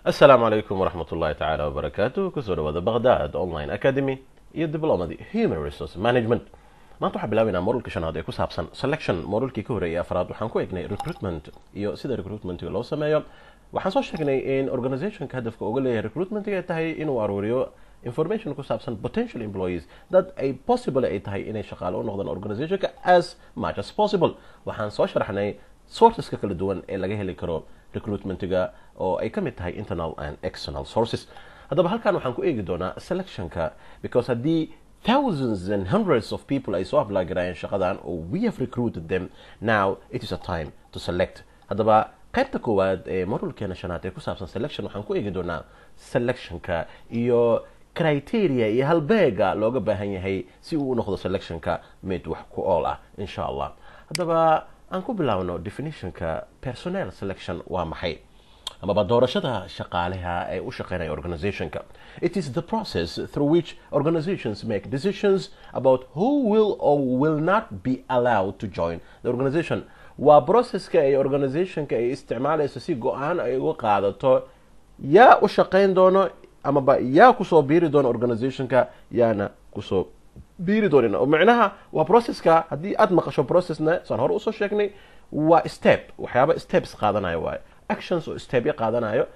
asalaamu calaykum waraxmat ullahi tacaala wabarakaatu kusoo dhawaada baghdad online academy iyo diplomadi human resource management maanta waxaa bilaabaynaa modulka shanaad ee ku saabsan selection modulkii ka horreeyay afraad waxaan ku egnay recruitment iyo sida recruitmentiga loo sameeyo waxaan soo sheegnay in organizationka hadafka uga leeyahay recruitmentiga ay tahay inuu aruuriyo information ku saabsan potential employees dad ay possible ay tahay inay shaqaale u noqdaan organizationka as much as possible waxaan soo sharaxnay sourceska kala duwan ee laga heli karo recruitmentiga oo ay ka mid tahay internal and external sources haddaba halkan waxaan ku eegi doonaa selectionka because haddii thousands and hundreds of people ay soo apply garayeen shaqadan oo we have recruited them now it is a time to select haddaba qaybta koowaad ee modulkeena shanaad ee ku saabsan selection waxaan ku eegi doonaa selectionka iyo criteria iyo halbeega looga baahan yahay si uu u noqdo selectionka mid wax ku ool ah insha allah haddaba aan ku bilaabno definitionka personnel selection waa maxay amaba doorashada shaqaalaha ee u shaqeynaya organizationka it is the process through which organizations make decisions about who will or will not be allowed to join the organization waa processka ay organizationka ay isticmaalayso si go-aan ay uga qaadato yaa u shaqeyn doono amaba yaa kusoo biiri doona organizationka yaana kusoo biiri doonin oo micnaha waa processka haddii aad maqasho processna saan hore usoo sheegnay waa step waxyaaba steps qaadanayo waayo actions oo stepya qaadanayo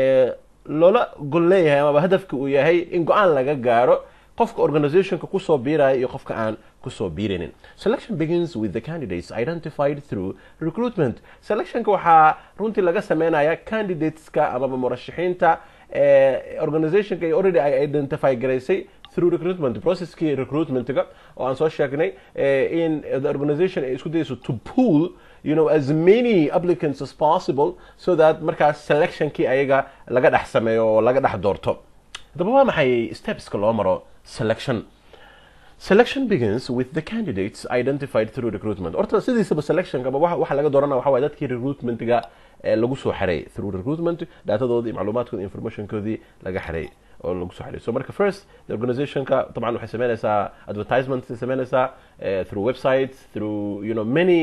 loola gol leeyahay amaba hadafka uu yahay in go-aan laga gaaro qofka organizationka kusoo biiraya iyo qofka aan kusoo biirinin selection begins with the candidates identified through recruitment selectionka waxaa runtii laga sameynaya candidateska amaba murashaxiinta organizationka ay already ay identify garaysay through recruitment processkii recruitmentga oo aan soo sheegnay in the organization ay isku dayayso to pool you know as many applicants as possible so that markaas selectionkii ayaga laga dhex sameeyo oo laga dhex doorto haddaba waa maxay stepska loo maro selection selection begins with the candidates identified through recruitment horta sidiisaba selectionka waxa laga doorana waxa waye dadkii recruitmentga lagu soo xareey through recruitment daatadoodii macluumaadkoodi informationkoodii laga xareey oo lagu soo xareey so marka first the organizationka طبعا waxay sameynaysaa advertisement sameynaysaa through websites through you know many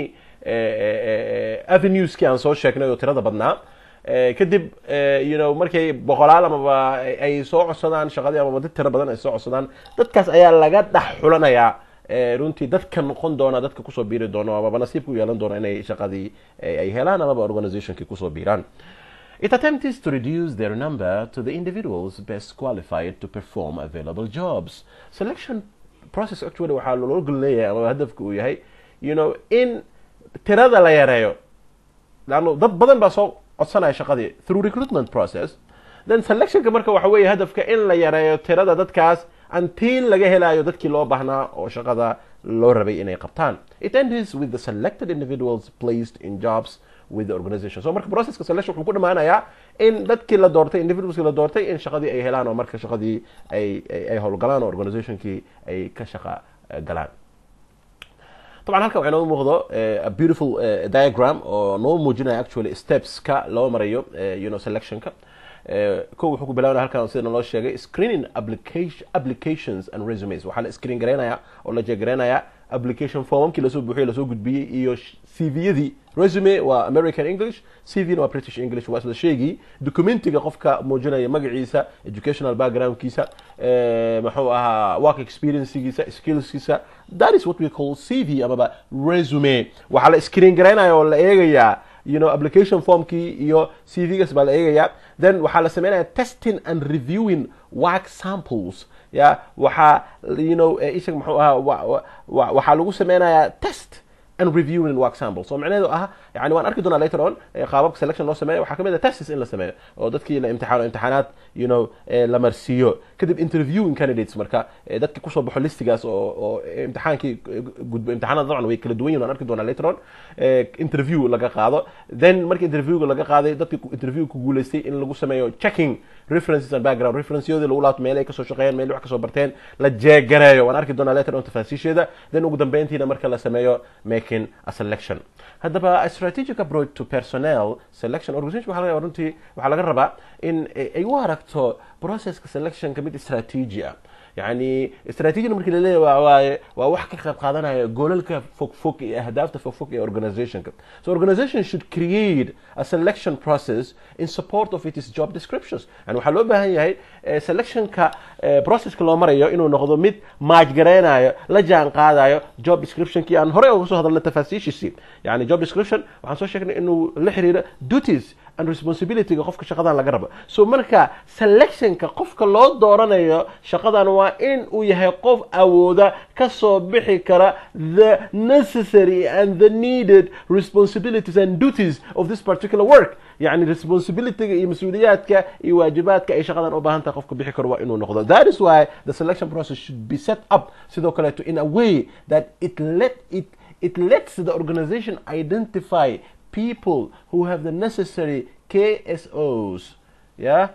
avenueskii aan soo sheegnay oo tirada badnaa kadib you know markay boqolaal amaba ay soo codsadaan shaqadii amaba dad tiro badan ay soo codsadaan dadkaas ayaa laga dhex xulanayaa runtii dadka noqon doona dadka kusoo biiri doono amaba nasiibka u yeelan doona inay shaqadii ay helaan amaba organizationkii kusoo biiraan It attempts to reduce their number to the individuals best qualified to perform available jobs. Selection process actually waxaa loo gol leeyahay ama hadafka uu yahay you know in tirada la yareeyo laanno dad badan baa soo codsanaya shaqadii through recruitment process then selectionka marka waxa weeye hadafka in la yareeyo tirada dadkaas until laga helayo dadkii loo baahnaa oo shaqada loo rabay inay qabtaan it ends with the selected individuals placed in jobs with the organization so marka processka selection wuxuu ku dhamaanayaa in dadkii la doortay individualskii la doortay in shaqadii ay helaan oo marka shaqadii ay ay howlgalaan oo organizationkii ay ka shaqa galaan طبعا halkan waxaa nooga muuqdo a beautiful diagram oo noo muujinaya actually stepska loo marayo you know selectionka ko wuxuu ku bilaabana halkan sida loo sheegay screening application applications and resumes waxaa la screen garaynaya oo la jeegaraynaya application formamkii lasoo buuxiyey lasoo gudbiyey iyo cv-yadii resume waa american english cv waa british english waa isla sheegii documentiga qofka muujinaya magaciisa educational backgroundkiisa muxuu ahaa work experiencegiisa skillskiisa that is what we call cv amaba resume waxaa la screen garaynaya oo la eegayaa you know application formkii iyo cv-gas baa la eegayaa then waxaa la sameynaya testing and reviewing work samples ya waxaa you know ishag muxuu ahaa waxaa lagu sameynayaa test and reviewing work samples so macnaheedu ah yani waan arki doonaa later on qaababka selection loo sameeyo waxaa kamid ah tests in la sameeyo oo dadkii la imtixaano imtixaanaad you know la marsiiyo kadib interviewing candidates marka dadki kusoo baxo listigaas oo oo imtixaankii gudbo imtixaanada dabcan way kala duwan yihin waan arki doonaa later on interview laga qaado then marka interviewga laga qaaday dadki interview ku guuleystay in lagu sameeyo checking references and background referenceyoodii lagu laabto meel ay kasoo shaqeeyeen meel wax kasoo barteen la jeegareeyo waan arki doonaa later on tafaasiisheeda then ugu dambeyntiina marka la sameeyo making a selection haddaba a strategic approach to personnel selection organization waxaa laga runtii waxaa laga rabaa in ay u aragto processka selectionka mid strategy ah yani strategy markii la leeyahay waa waaye waa wax ka qayb qaadanaya goolalka fog fog iyo ahdaafta fog fog ee organizationka so organization should create a selection process in support of its job descriptions yani waxaa loo baahan yahay eh, selectionka eh, processka loo marayo inuu noqdo mid maajgareynayo la jaan qaadayo job descriptionkii aan horey uga soo hadalnay tafaasiishiisii yani job description waxaan soo sheegnay inuu la xiriiro duties and responsibilityga qofka shaqadan laga rabo so marka selectionka qofka loo dooranayo shaqadan waa in uu yahay qof awooda kasoo bixi kara the necessary and the needed responsibilities and duties of this particular work yani responsibilityga iyo mas-uuliyaadka iyo waajibaadka ay shaqadan u baahan tahay qofka bixi karo waa inuu noqdo that is why the selection process should be set up sidoo kaleeto in a way that it let it it lets the organization identify people who have the necessary KSOs yeah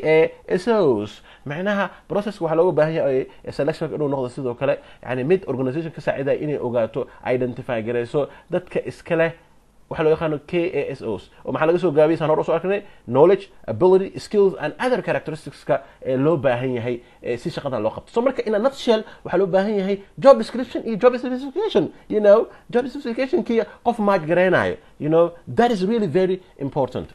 KASOs macnaha processka waxaa looga baahan yahay selectionka inuu noqdo sidoo kale yani mid organization ka saacidaya inay ogaato identify garayso dadka iska leh waxaa loo yaqaano KASOs oo maxaa laga soo gaabiyay saan hor usoo arknay knowledge ability skills and other characteristicska ee loo baahan yahay ee si shaqadan loo qabto so marka in a nutshell waxaa loo baahan yahay job description iyo job specification you know job specification kii qof maaj garaynayo you know that is really very important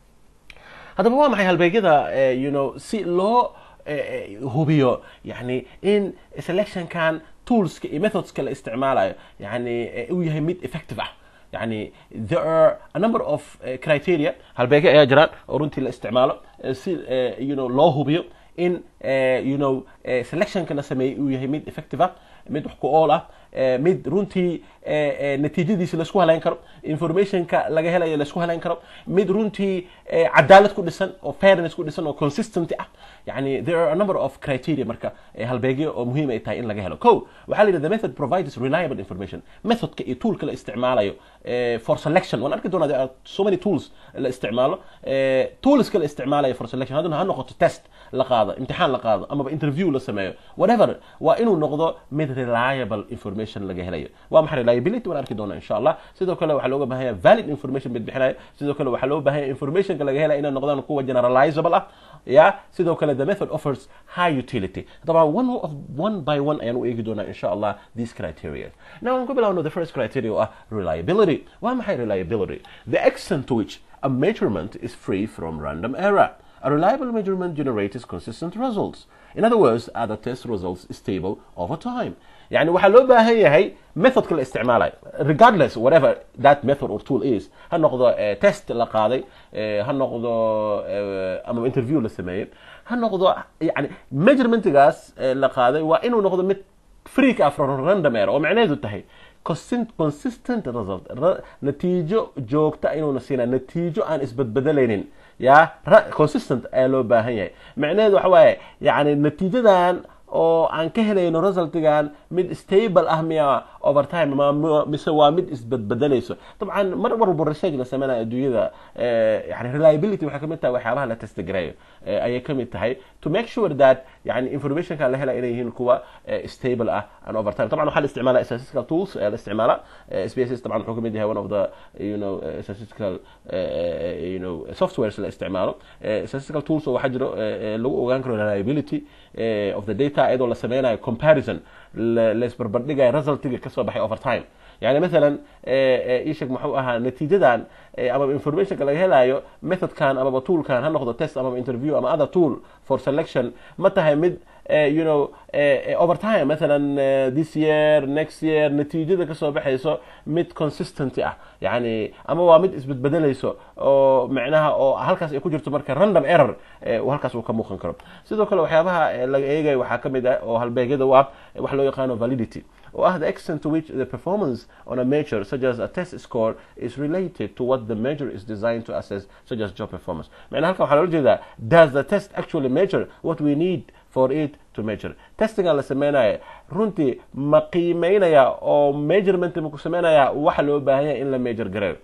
haddaba waa maxay halbeegyada eh, you know si loo eh, eh, hubiyo yani in selectionkan toolska iyo methodska la isticmaalayo yani eh, uu yahay mid effective ah yani there are a number of uh, criteria halbeege ayaa jiraan oo runtii la isticmaalo eh, si eh, you know loo hubiyo in eh, you know eh, selectionka la sameeyey uu yahay mid effective ah mid wax ku ool ah eh, mid runtii eh, eh, natiijadiisa laisku halayn karo informationka laga helayo laisku halayn karo mid runtii eh, cadaalad ku dhisan oo fairness ku dhisan oo consistency ah yani there are a number of criteria marka eh, halbeegyo oo muhiim ay tahay in laga helo ko waxaa la yidhi the method provides reliable information methodka iyo toolka la isticmaalayo eh, for selection waan arki doonaa there are so many tools la isticmaalo eh, toolska la isticmaalayo for selection haddana ha noqoto test la qaado imtixaan la qaado amaba interview la sameeyo whatever waa inuu noqdo mid reliable information laga helayo waa maxay reliability waan arki doonaa insha allah sidoo kale waxaa looga baahan yahay valid information mid bixinayo sidoo kale waxaa loo baahan yahay informationka laga helaya inay noqdaan kuwa generalizable ah ya sidoo kale the method offers high utility طبعا one of one by one ayaan u eegi doonaa insha allah these criteria now aan ku bilaawno the first criteria oo ah reliability waa maxay reliability the extent to which a measurement is free from random error A reliable measurement generates consistent results. In other words, are the test results stable over time? يعني waxaa loo baahan yahay methodka la isticmaalayo regardless whatever that method or tool is ha noqdo eh, test la qaaday eh, ha noqdo eh, ama interview la sameeyey ha noqdo yani measurementgaas eh, la qaaday waa inuu noqdo mid freak ah from random error oo macnaheedu tahay consistent consistent result Ra- natiijo joogta inuuna siinaa natiijo aan isbadbedelaynin ya ra- consistent ayaa loo baahan yahay macnaheedu waxa waaye yani natiijadan oo aan ka helayno resultigan mid stable ah miya over time ma ma- mise waa mid isbadbedelayso dabcan mar walba research la sameynayo adduunyada eh, yani reliability waxay kamid tahay waxyaabaha la testgareeyo eh, ayay kamid tahay to make sure that yani informationka la hela inay yihiin kuwa eh, stable ah and over time طبعا waxaa la isticmaala statistical tools ayaa la isticmaala Eh, SPSS طبعا wuxuu kamid yahay one of the you know eh, statistical eh, you know softwares la isticmaalo Eh, statistical tools oo waxaa jiro eh, eh, lagu ogaan karo reliability eh, of the data iyadoo la sameynayo comparison la la isbarbardhigayo resultiga kasoo baxay over time يعني مثلا ايشك محو اها نتيجتان اما informationka laga helayo methodkan amaba toolkan ha noqdo test amaba interview ama other tool for selection ma tahay mid eh, you know eh, over time مثلا eh, this year next year natiijada kasoo baxayso mid consistency ah yani ama waa mid isbedbedelayso oo macnaha oo halkaas ay ku jirto marka random error eh, uu halkaas uu ka muuqan karo sidoo kale waxyaabaha eh, laga eegayo waxaa ka mid ah oo halbeegyada u ah eh, wax loo yaqaano validity or the extent to which the performance on a measure, such as a test score, is related to what the measure is designed to assess, such as job performance. معنى halkan waxaa loola jeedaa does the test actually measure what we need for it to measure testingan la sameynaya runtii ma qiimeynaya oo measurement ma ku sameynaya waxa loo baahan yahay in la measure gareeyo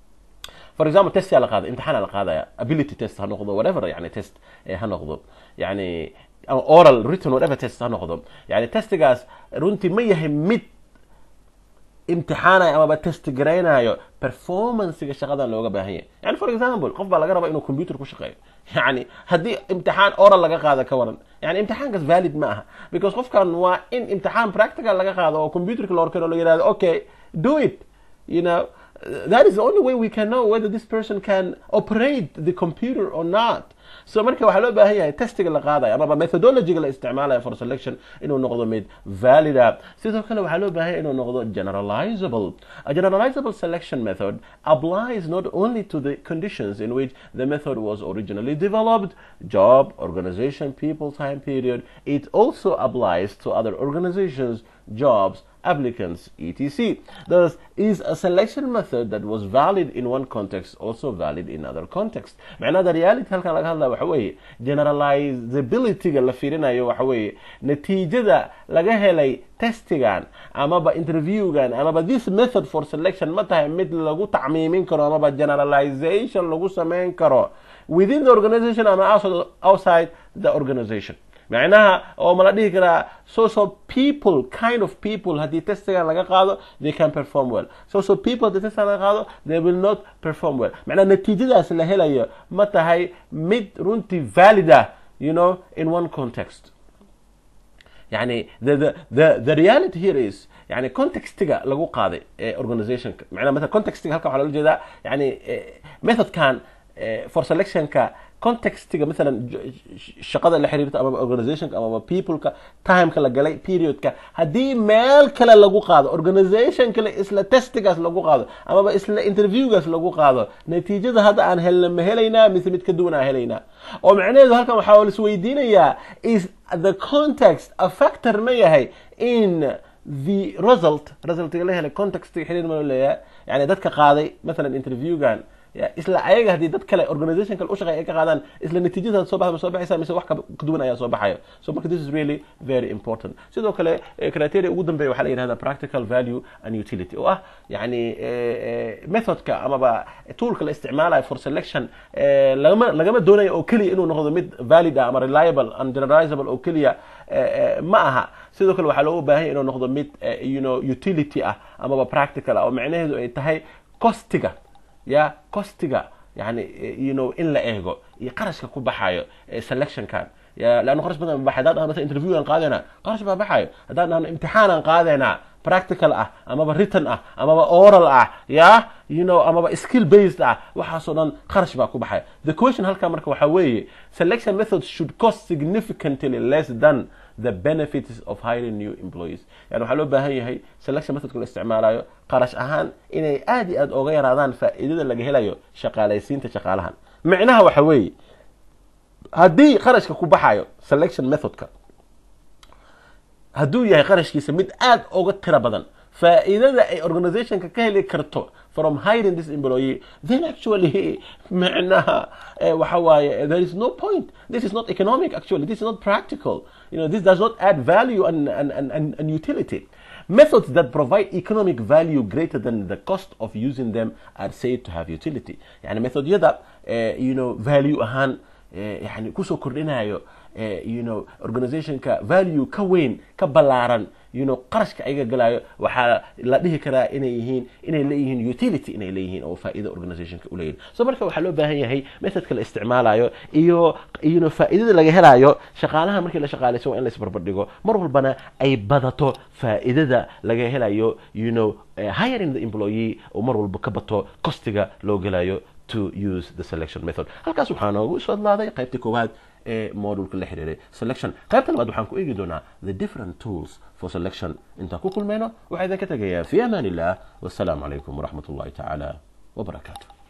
for example test yaa la qaada imtixaan aa la qaadaya ability test ha noqdo whatever yani test eh, ha noqdo yani ama oral written whatever test ha noqdo yani testigaas runtii ma yahay mid imtixaanayo amaba testgaraynayo performancega shaqadan looga baahan yahay yani for example qof baa laga rabaa inuu computer ku shaqeeyo yani haddii imtixaan oral laga qaado ka waran yani imtixaankaas valid ma aha because qofkan waa in imtixaan practical laga qaado oo computerka la horkeno la yihahdo okay do it you know that is the only way we can know whether this person can operate the computer or not so marka waxaa loo baahan yahay testiga la qaadayo amaba methodologyga la isticmaalayo for selection inuu noqdo mid valida sidoo kale waxaa loo baahan yahay inuu noqdo generalizable a generalizable selection method applies not only to the conditions in which the method was originally developed job organization people time period it also applies to other organizations jobs applicants etc thus is a selection method that was valid in one context also valid in other context macnaha reality halkan laga hadlaya waxa weeye generalizabilityga la fiirinayo waxa weeye natiijada laga helay testigan amaba interviewgan amaba this method for selection ma tahay mid lagu tacmiimin karo amaba generalization lagu sameyn karo within the organization ama outside the organization macnaha oo ma la dhihi karaa social people kind of people haddii testigan laga qaado they can perform well social people haddii testigan laga qaado they will not perform well macnaha natiijadaas la helayo ma tahay mid runtii valid ah you know in one context yani the, the, the, the reality here is yani contextiga lagu qaaday ee organizationka macnaha mesela contextiga halkan waxaa loola jeedaa yani methodkan for selectionka contextiga maalan shaqada la xiriirta amaba organizationka amaba peopleka timeka la galay periodka haddii meel kale lagu qaado organization kale isla testigaas lagu qaado amaba isla interviewgaas lagu qaado natiijada hadda aan helna ma helaynaa mise mid ka duwan aan helaynaa oo macnaheedu halkan waxaa lisweydiinayaa is the context a factor ma yahay in the result resultiga la helay contextiga xiriir ma leeyahay yani dadka qaaday maalan interviewgan isla ayaga haddii dad kale organization kale ushaqeey ay ka qaadaan isla natiijada soo baxda ma soo baxaysa mise wax ka duwan ayaa soo baxayo so marka this is really very important sidoo kale criteria ugu dambeeya waxaa la yidhahda practical value and utility oo ah yani methodka amaba toolka la isticmaalayo for selection lagama lagama doonayo oo keliya inuu noqdo mid valid ah ama reliable and generalizable oo keliya ma aha sidoo kale waxaa looga baahan inuu noqdo mid you know utility ah amaba practical ah oo macnaheedu ay tahay costiga ya costiga yani you know in la eego iyo qarashka ku baxayo selectionkan ya leanna qarash badan baxay haddaan dhahno mesela interview aan qaadayna qarash baa baxayo haddaan dhahno imtixaan aan qaadaynaa practical ah amaba written ah amaba oral ah ya you know amaba skill based ah waxaasoo dhan qarash baa ku baxaya the question halkaa marka waxaa weeye selection methods should cost significantly less than the benefits of hiring new employees yani waxaa loo baahan yahay selection methodka la isticmaalayo qarash ahaan inay aad iyo aad oga yaraadaan faa'iidada laga helayo shaqaalaysiinta shaqaalahan micnaha waxa weeye haddii qarashka ku baxayo selection methodka hadduu yahay qarashkiisa mid aad oga tira badan faa'iidada ay organizationka ka heli karto from hiring this employee then actually macnaha waxa waaye there is no point this is not economic actually this is not practical you know this does not add value and, and, and, and utility methods that provide economic value greater than the cost of using them are said to have utility yani methodyada you know value ahaan yani kusoo kordhinayo you know organizationka value ka weyn ka ballaaran you know qarashka ayaga galayo waxaa la dhihi karaa inay yihiin inay leeyihiin utility inay leeyihiin oo faa'iida organizationka u leeyihin so marka waxaa loo baahan yahay methodka la isticmaalayo iyo you know faa'iidada laga helayo shaqaalaha markii la shaqaalayso waa in la isbarbardhigo mar walbana ay badato faa'iidada laga helayo you know hiring the employee oo mar walba ka bato costiga loo gelayo to use the selection method halkaas waxaa noogu soo hadlaaday qaybtii koowaad ee modulka la xiriiray selection qaybta labaad waxaan ku eegi doonaa the different tools for selection intaan ku kulmayno waxaa idinka tegayaa fi amaan illah wassalaamu calaykum waraxmat ullahi tacaala wabarakaatu